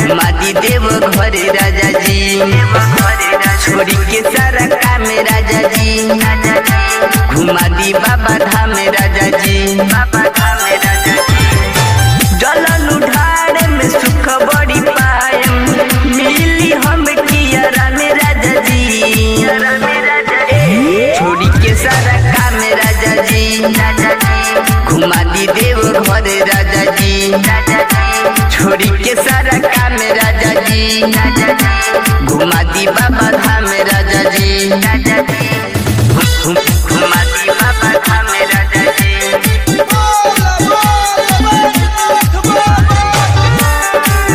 घुमा दी देव घरे राजा जी छोड़ी के सारा काम राजा जी घुमा दी बाबा धाम राजा जी बाबा धाम राजा जी जलन उठाड़े में सुख बड़ी पायम मिली हम किया में राजा जी छोड़ी के सारा काम राजा जी घुमा दी देव घरे राजा जी छोड़ी के सारा काम राजा जी घुमा दी बाबा धाम राजा जी घुम- घुमा दी बाबा धाम राजा जी बोला बोला बैजनाथ बाबा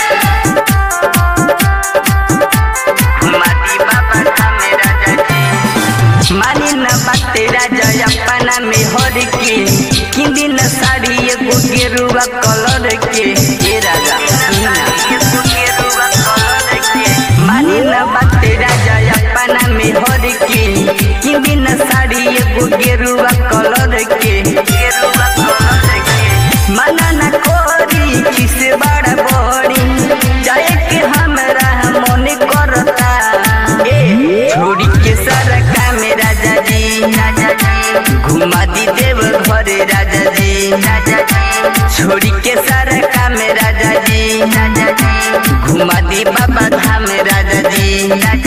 माटी बाबा धाम राजा जी मानी न बाते राजा अपना में हर के किंदी न साड़ी एगो गेरुआ कलर के ए राजा सुना एगो गेरुआ कलर के मानी न बाते राजा अपना में हर के किंदी न साड़ी एगो गेरुआ कलर के गेरुआ कलर के मना न कोरी किस बड़ा बड़ी जाए के हमरा मन करता ए छोड़ी के सारा काम राजा जी घुमा दी देव घरे राजा जी छोड़ी के सारा काम राजा जी घुमा दी बाबा धाम राजा जी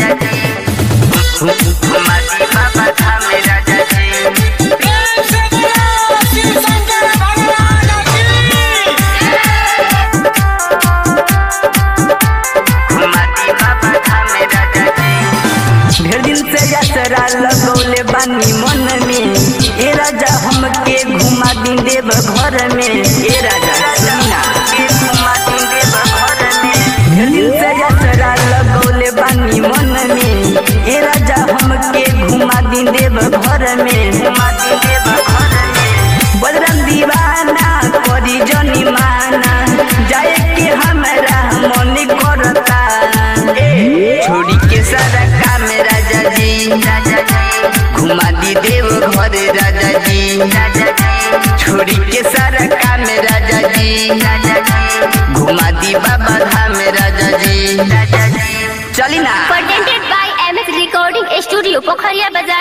घुमा दी बाबा धाम राजा जी जय शंकर शिव शंकर भगवान की घुमाती बाबा धाम राजा जी ढेर दिन से यात्रा लगौले बानी मन में ए राजा हमके घुमा दी देव घर में ए राजा सुना के घुमा दी देव घर में ढेर दिन से यात्रा लगौले बानी मन में ए राजा हमके घुमा दी देव घर में घुमा दी देव घर में बजरंग दीवाना करी जनी माना जाए के हमरा मन करता ए छोड़ी के सारा काम राजा जी घुमा दी देव घरे राजा जी छोड़ी के सारा काम राजा जी घुमा दी बाबा धाम राजा जी चली ना presented by MS Recording Studio, Pokhariya Bazaar.